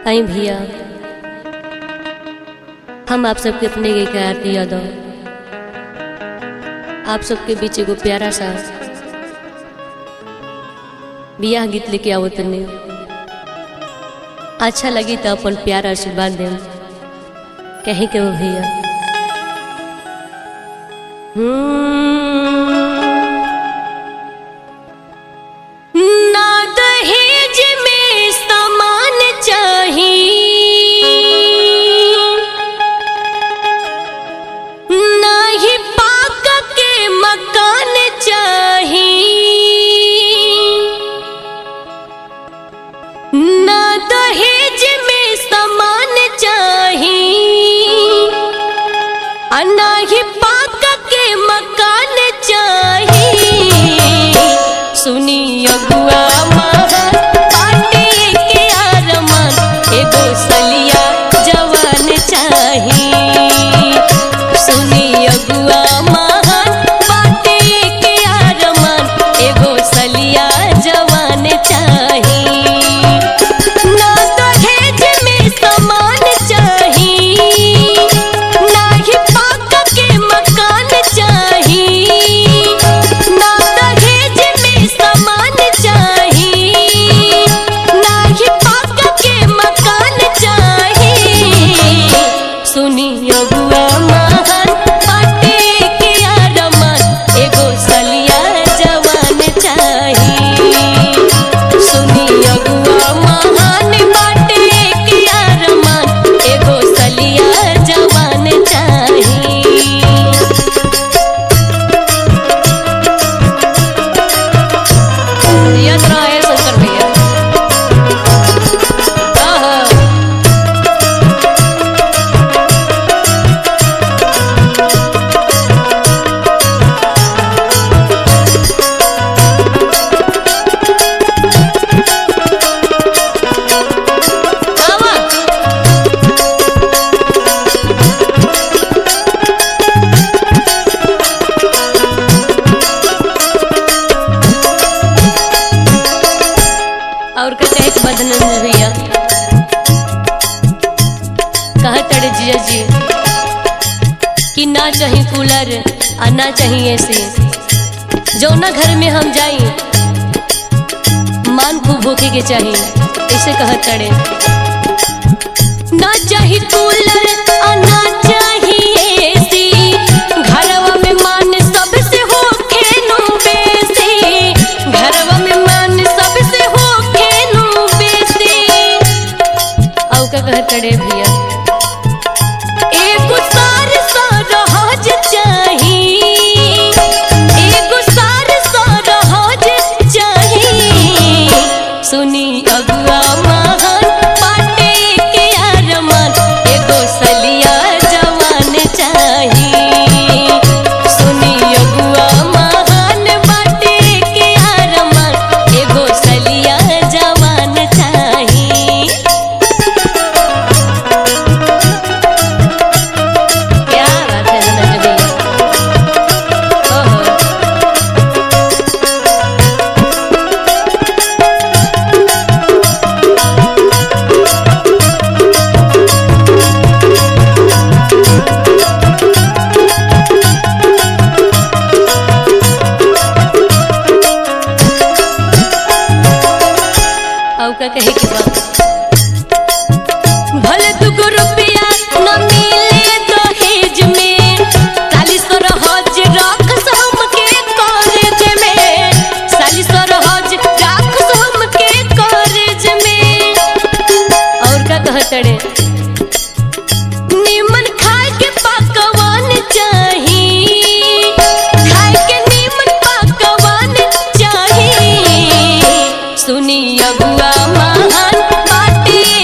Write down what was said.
आई भैया हम आप सबके अपने के आरती यादव आप सबके बीच एगो प्यारा सा बियाह गीत लेके आओ तने अच्छा लगी तो अपन प्यार आशीर्वाद देम कहीं के हो भैया हम्म। ना दहेज में सामान चाही ना ही पाक के मकान चाही ना दहेज में सामान चाही आ ना ही पाक के मकान चाही सुनी अगुआ महान पाटे के आरमान एगो सलिया जवान चाही सुनी अगुआ महान पाटे के आरमान एगो सलिया जवान चाही ना दहेज में सामान चाही ना ही पाक के मकान चाही ना दहेज में सामान चाही ना ही पाक के मकान चाही सुनी अगुआ महान पाटे के आरमान एगो सलिया जवान चाही सुनी अगुआ महान बाटे के अरमान एगो सलिया जवान चाही याद रहे शंकर भैया आहा। आवा। और का कहे बदनंद भैया कहा तड़े जिया जी कि ना चाहिए कूलर आ ना चाहिए एसी जो ना घर में हम जाई मान खूब भूखे के चाहिए ऐसे कहा तड़े ना चाहिए कूलर आ ना चाहिए एसी घरवा में मान सबसे हो खेनु बेसी घरवा में मान सबसे हो खेनु बेसी औ का कह तड़े भैया एगो सार सरहज चाही एगो सार सरहज चाही सुनी अगुआ महान पाटे के अरमान एगो सलिया जवान चाही सुनी अगुआ महान बाटे के अरमान एगो सलिया जवान चाही क्या बात है धनंजय भैया ओहो औ का कहे के बा भले दुगो रुपया न मिले दहेज में साली सरहज रख हमके कॉलेज में साली सरहज रख हमके कॉलेज में और का कहतड़े निमन खाए के पकवान चाही खाए के निमन पकवान चाही सुनी अगुआ महान बाटे